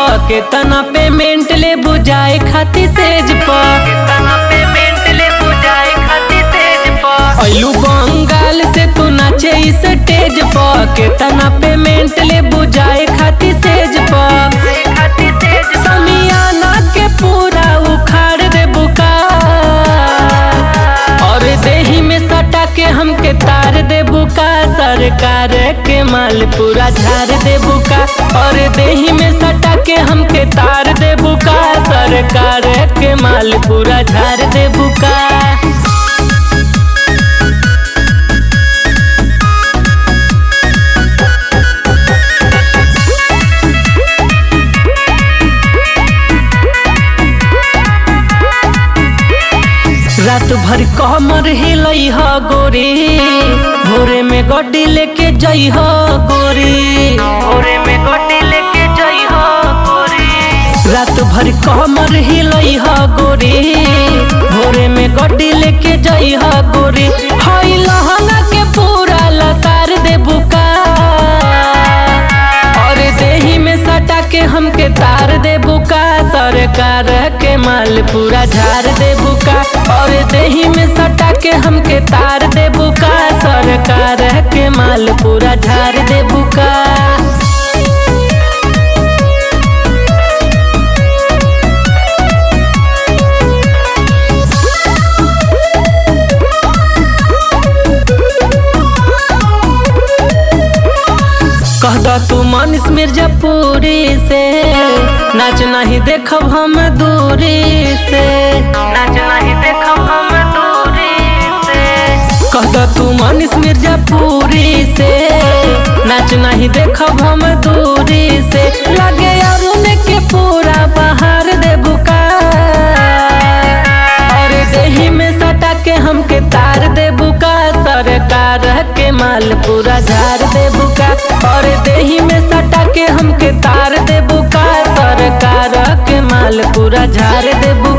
केतना पेमेंट ले बुझाए खाती सेज प केतना पेमेंट ले बुझाए खाती सेज प अइलू बंगाल से तू नाचे इस स्टेज प केतना पेमेंट ले बुझाए खाती सेज प समियाना के पूरा उखाड़ दे बुका और देही में सटा के हमके तार दे बुका सरकार के माल पूरा झाड़ दे बुका और देही में सटा के हमके तार दे बुका सरकार के माल पूरा झाड़ दे बुका रात भर कमर हिलई ह गोरी भोरे में गड्डी लेके जई ह गोरी भोरे में गड्डी लेके जई ह गोरी रात भर कमर हिलई ह गोरी भोरे में गड्डी लेके जई ह गोरी हई लहंगा के पूरा लतार दे बुका और देही में सटा के हमके तार दे बुका सरकार के माल पूरा झाड़ दे बुका और देही में सटा के हमके तार दे बुका सरकार के माल पूरा झाड़ दे बुका कह दो तू मनीष मिर्जापुरी से नाच नहीं देखब हम दूरी से नाच नहीं देखब हम दूरी से कह दो तू मनीष मिर्जापुरी से नाच नहीं देखब हम दूरी से लगे अरुण के पूरा बहार दे बुका और देही में सटा के हमके तार दे बुका सरकार के माल पूरा झाड़ दे बुका और देही में सटा के हमके तार दे बुका सरकार के माल पूरा झाड़ दे बुका